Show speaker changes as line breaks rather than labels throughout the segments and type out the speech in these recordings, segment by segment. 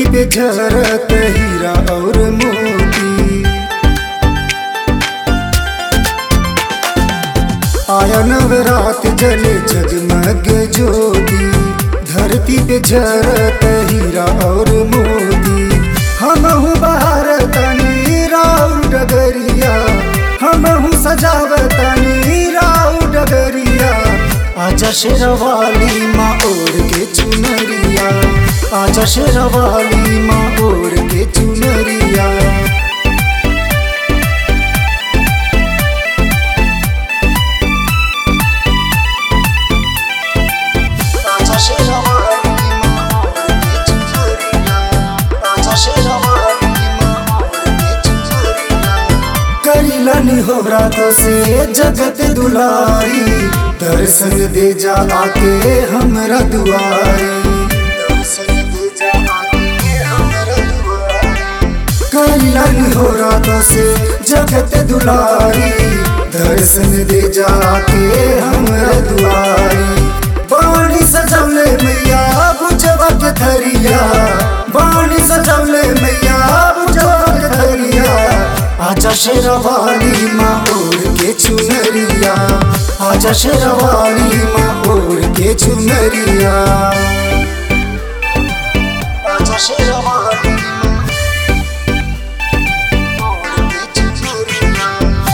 पे झरत हीरा और मोती आया नवरात जले जगमग ज्योति धरती पे झरत हीरा और मोती हमहू बाहर तनी राउ डगरिया हमहू सजावतनी राउ डगरिया आजा शेरवाली माँ ओढ़ के चुनरिया आजा शेरवाली माँ ओढ़ के चुनरिया आजा शेरवाली माँ ओढ़ के चुनरिया आजा शेरवाली माँ ओढ़ के चुनरिया करिलनी हो रातों से जगत दुलारी दर्शन दे जा आके हमरा दुआरी दर्शन दे जा आके हमरा दुआरी करिलनी हो रातों से जगत दुलारी दर्शन दे जा के हमरा दुआरी बाणी सजौले मैया बुझवा के धरिया बाणी सजौले मैया बुझवा के धरिया आजा शेरवाली माँ ओढ़ के चुनरिया आजा शेरवाली माँ ओढ़ के चुनरिया आजा शेरवाली माँ ओढ़ के चुनरिया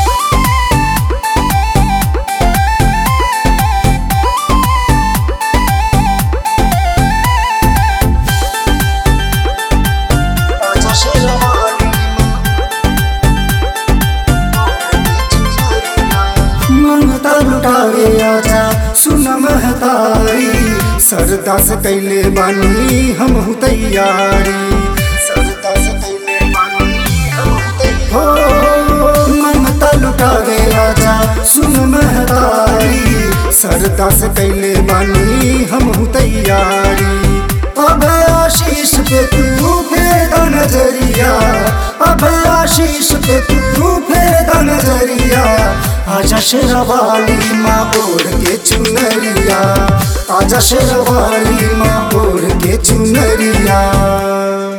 आजा शेरवाली ममता लुटावे आजा सुन महतारी सरदा से कैले बानी हम तैयारी सरदा से कैले बानी हम तैयारी हो ममता लुटावे आजा सुन महतारी सरदा से कैले बानी हम तैयारी अब आशीष पे तू फेर नजरिया अब आशीष पे तू फेर नजरिया आजा शेरवाली माँ ओढ़ के चुनरिया आजा शेरवाली माँ ओढ़ के चुनरिया